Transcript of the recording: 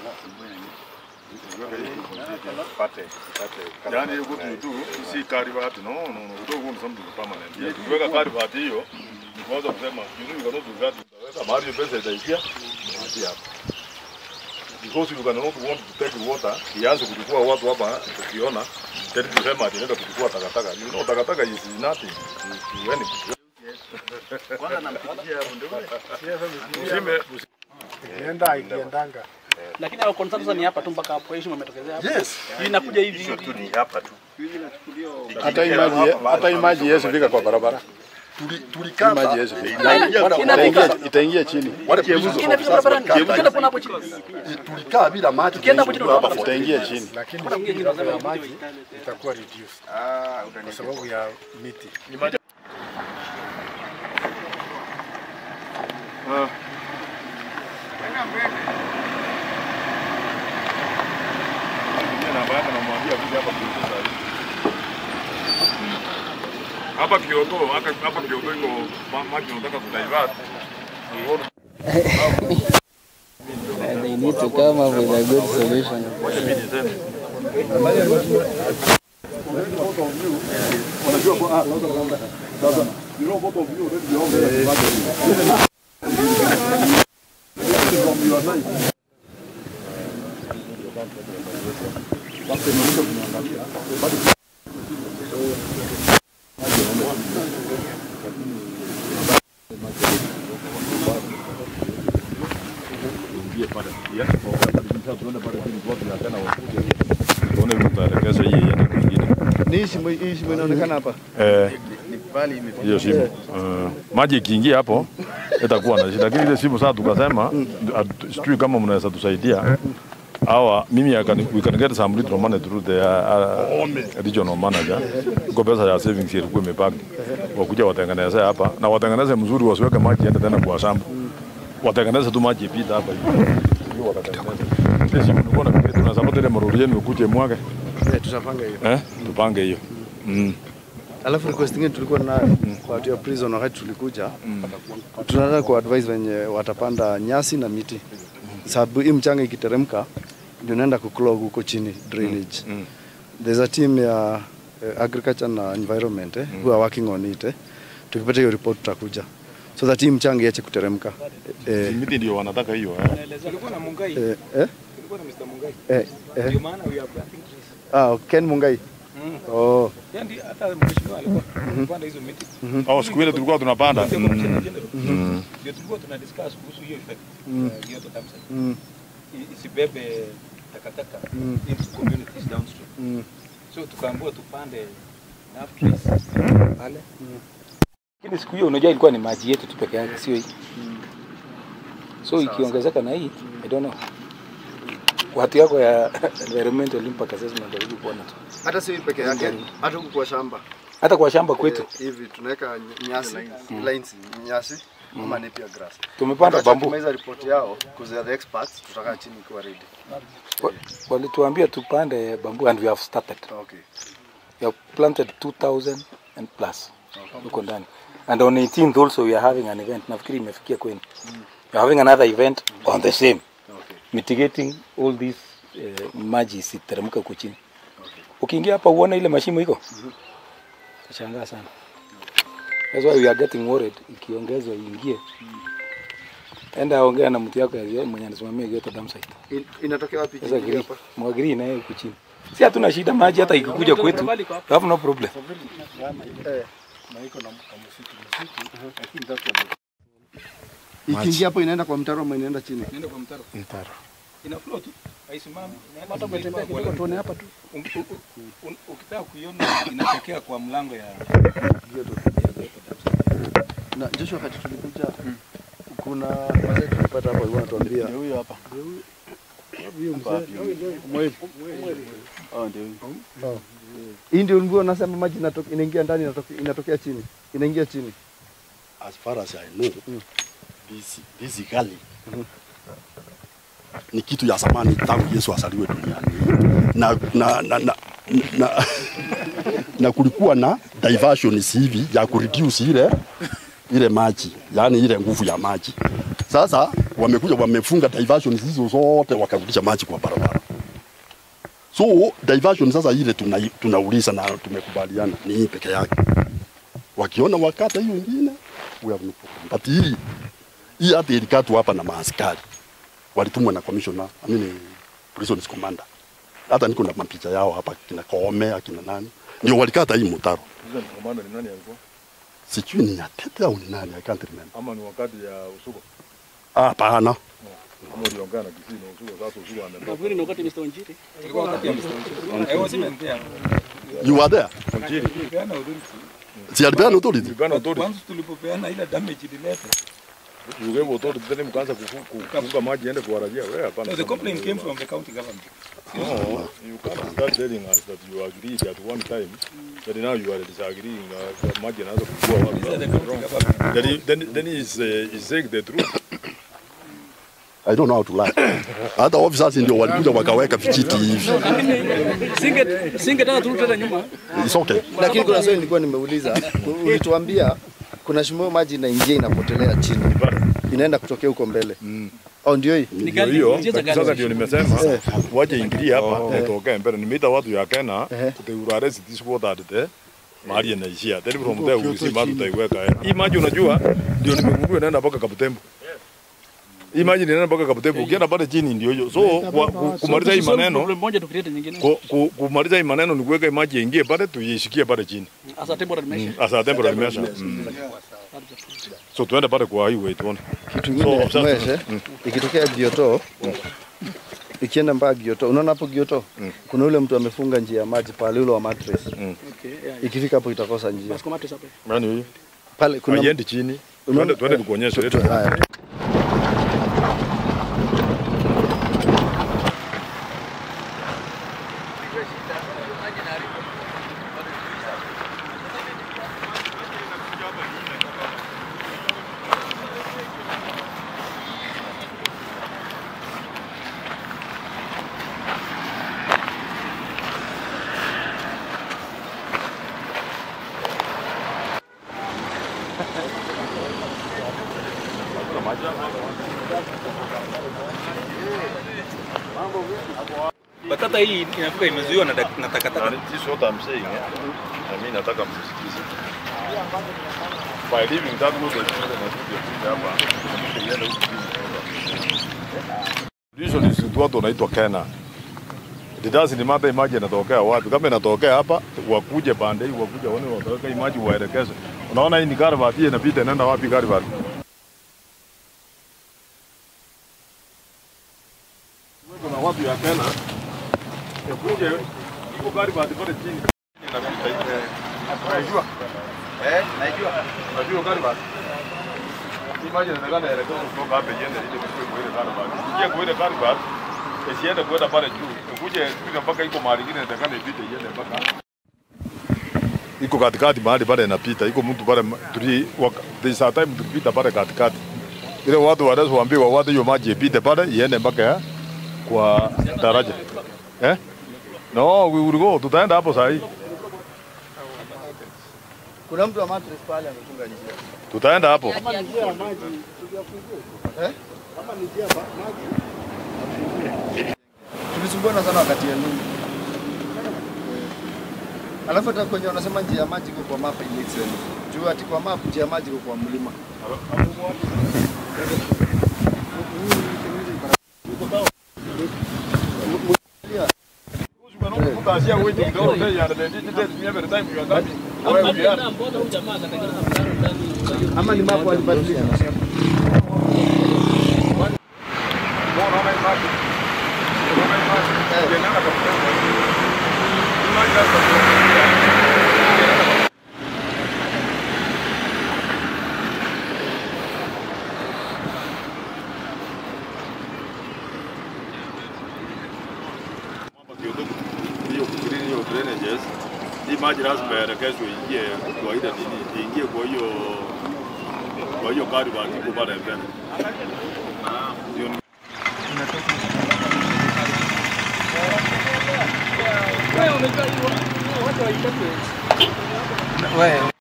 Yaani hiyo kitu tu si karibati no no no udo huo ni something permanent. Ya kuweka karibati hiyo ni kuanza kusema you know you cannot do that utaweka mahali pesa itaishia unaachia hapo. Because you cannot want to take water, ianze kuchukua watu hapa ukiona tena kusema ati nenda kuchukua takataka. You know takataka is nothing to, to anything. Usime Ikienda ikiendanga. Lakini hao concern sasa ni hapa tu mpaka hapo heshima imetokezea hapa. Yes. Hii inakuja hivi hivi. tu ni hapa tu. Hata hii maji hata hii maji Yesu fika kwa barabara. Tuli Hii tulikata maji Yesu fika. Inafika. Itaingia itaingia chini. wale kievuzo. Inafika barabarani. Ukienda kuna hapo chini. Tulikaa bila maji. Ukienda hapo chini unaona Itaingia chini. lakini kiwango ya maji itakuwa reduced kwa sababu ya miti. hapa Kyoto, hapa hapa Kyoto iko ma- maji unataka kudivert. They need to come up with a good solution. Tuone tutaelekeza hii iende kwingine. Ni hii shimo hii shimo inaonekana hapa. Eh, hiyo simu uh, maji ikiingia hapo itakuwa na shida, lakini ile simu sasa tukasema hatu- sijui kama mnaweza tusaidia hawa mimi I can, we can get some little money through the uh, regional manager kwa pesa ya savings ilikuwa imebaki, wakuja watengeneze hapa na watengeneze mzuri, wasiweke maji ende tena kwa shamba, watengeneze tu maji ipita hapa hivi Hiyo watatengeneza. Ile simu nilikuwa nafikiri tunaweza pata ile maroli yenu ukuje mwage Eh, tutapanga hiyo. eh, tupange hiyo mm. Alafu request nyingine tulikuwa na kwa watu ya prison wakati tulikuja. Tunataka ku advise wenye watapanda nyasi na miti. Sababu hii mchanga ikiteremka ndio inaenda kuclog huko chini drainage. Mm. There's a team ya uh, agriculture na environment eh, who are working on it. Eh. Tukipata hiyo report tutakuja. So that hii mchanga iache kuteremka. Eh, miti ndio wanataka hiyo eh. Tulikuwa na Mungai. eh, eh, Tulikuwa na Mr. Mungai. eh, eh. Ndio maana we are planting trees. Ah, Ken Mungai. Mm. Oh. Yeye ndiye hata mheshimiwa alikuwa anapanda hizo miti. Oh, siku ile tulikuwa tunapanda Ndio mm. commissioner general. Mm. Ndio tulikuwa tuna discuss kuhusu hiyo effect. Mm. ya Kyoto Dam site. Mm. I- Isibebe takataka Mm. into communities downstream. Mm. So tukaambiwa tupande enough trees pale. Lakini siku hiyo unajua ilikuwa ni maji yetu tu peke yake, sio hii. So ikiongezeka na hii, I don't know. Watu yako ya environmental impact assessment walikuwa kuona tu. Hata si peke yake, hata huku kwa shamba. Hata kwa shamba kwetu Eh, hivi tunaweka nyasi lines nyasi ama napier grass. tumepanda Wakati bambu. tumaliza report yao because they are the experts, tutakaa chini kwa ready. Wa- Walituambia tupande bambu and we have started. Okay. We have planted 2000 and plus huko ndani. And on 18th also we are having an event. Nafikiri imefikia kwenu. We are having another event on the same. Okay. Mitigating all these uh, maji isiteremke huko chini. Ukiingia hapa uone ile mashimo iko. Utashangaa sana. That's why we are getting worried ikiongezwa iingie. Enda ongea na mtu yako ya mwenye anasimamia Kyoto Dam site. In, inatokea wapi Sasa chini giri, hapa? mwagiri naye huku chini. Si hatuna shida maji hata ikikuja kwetu. We have no problem. Eh. Na iko na msitu msitu, lakini sasa Ikiingia hapo inaenda kwa mtaro ama inaenda chini? Nenda kwa mtaro. mtaro. Ina flow tu. Haisimami. Hata kutembea kidogo tuone hapa tu. Ukitaka kuiona inatokea kwa mlango ya Na Joshua wakati tulikuja kuna wazee tulipata hapo walikuwa wanatuambia Huyo hapa. hii ndio nguo nasema maji inatoka inaingia ndani inatoka- inatokea chini. Inaingia chini. as far as I know, this, this gully ni kitu ya zamani tangu Yesu asaliwe duniani na, na, na, na, na, na kulikuwa na diversions hivi ya kureduce ile ile maji, yani ile nguvu ya maji. Sasa wamekuja wamefunga diversion hizo zote wakarudisha maji kwa barabara. So diversion sasa ile tuna, tunauliza na tumekubaliana ni hii peke yake. Wakiona wakata hiyo ingine we have no problem. But hii hii hata ilikatwa hapa na maaskari walitumwa na commissioner, I mean prisons commander. Hata niko na mapicha yao hapa kina Koome akina nani ndio walikata hii mtaro. Hizo ni komanda ni nani alikuwa? Sijui ni Atete au ni nani, I can't remember. Ama ni wakati ya usuko? Ah, Hapana, Ama uliongea na Kisii na usuko sasa usuko ametoka. Nafikiri ni wakati Mr. Wanjiri. Ilikuwa wakati ya Mr. Wanjiru. I was even there. you were there. Tulipeana authority. Si alipeana authority? Tulipana authority. Once tulipopeana ile damage ilileta. You gave authority then mkaanza kufu- kufunga maji iende kuwarajia. Wewe hapana. No, the complaint came from the county government. No, you can't start telling us that you agreed at one time, but now you are disagreeing. Uh, the maji anaanza kukua wapi? These are the county government. Then, he- then, then he's, uh, he's saying the truth. I don't know how to lie. Hata officers ndio walikuja wakaweka vijiti hivi. Singe singetaka turudi tena nyuma. It's okay. Lakini kuna swali nilikuwa nimeuliza, ulituambia kuna shimo maji inaingia inapotelea chini, inaenda kutokea huko mbele au ndio hii? Ni Ndio gani? hiyo, Njia za sasa gani? ndio nimesema waje ingilie hapa watokee mbele. Nimeita watu ya Kenya, they will arrest this water at the mahali inaishia. Then from there we will see mahali tutaiweka. eh. Hii maji unajua ndio nimegundua inaenda mpaka Kabutembo. Hii maji inaenda mpaka Kabutembo. Ukienda pale chini ndio hiyo. So wa- ku- kumaliza hii maneno Problem moja tukileta nyingine. ku- ku- kumaliza hii maneno ni kuweka hii maji ingie pale tuishikie pale chini. As a temporary measure. As a temporary measure. Mm. So tuende pale kwa highway tuone. Kitu So, kingine sasa- mweshe, ikitokea Gioto ikienda mpaka Gioto, unaona hapo Gioto kuna ule mtu amefunga njia ya maji pale, ule wa mattress. Okay, yeah. Ikifika hapo itakosa njia Basi komate sasa. Nani huyu? pale. Kuna Haiendi chini. Unaona- Tuende tuende tukuonyeshe. Tu- haya. Batata hii inafika imezuiwa na dak- na takataka. This is what I'm saying. eh. Na mimi nataka msisikize. By leaving that road and nakuja kuja hapa. iende huku chini. Usually si watu wanaitwa Kena. It doesn't matter maji inatokea wapi. Kama inatokea hapa, wakuje pande hii, wakuje waone wataweka hii maji waelekeze. Unaona hii ni Garbat, hii inapita inaenda wapi Garbat? Kuna watu ya Kena. Yakuje iko Garbat pale chini. Inapita hivi. Unajua? Eh, najua. Unajua Garbat? Hii maji inaonekana inaelekea kutoka hapa iende ile kwa ile Garbat. Ikiingia kwa ile Garbat, isiende kwenda pale juu. Ikuje ikifika mpaka iko mahali ingine inatakana ipite iende mpaka iko katikati mahali pale inapita, iko mtu pale ma- tuli waka- there's a time tulipita pale katikati, ile watu wanazoambiwa watu hiyo maji ipite pale iende mpaka ya kwa daraja eh? No, we will go, tutaenda hapo saa hii, Kuna mtu wa mattress pale amefunga njia. tutaenda hapo. Tulisumbuana sana wakati ya nini. Alafu hata kwenye wanasema njia ya maji iko kwa map it makes sense. Juu ati kwa map njia ya maji iko kwa mlima. Ama ni map walibadilisha. hiyo kuclean hiyo drainages, hii maji lazima yaelekezwe ingie kwa ile nini, ingie kwa hiyo kwa hiyo kari iko pale mbele. Ndio Wewe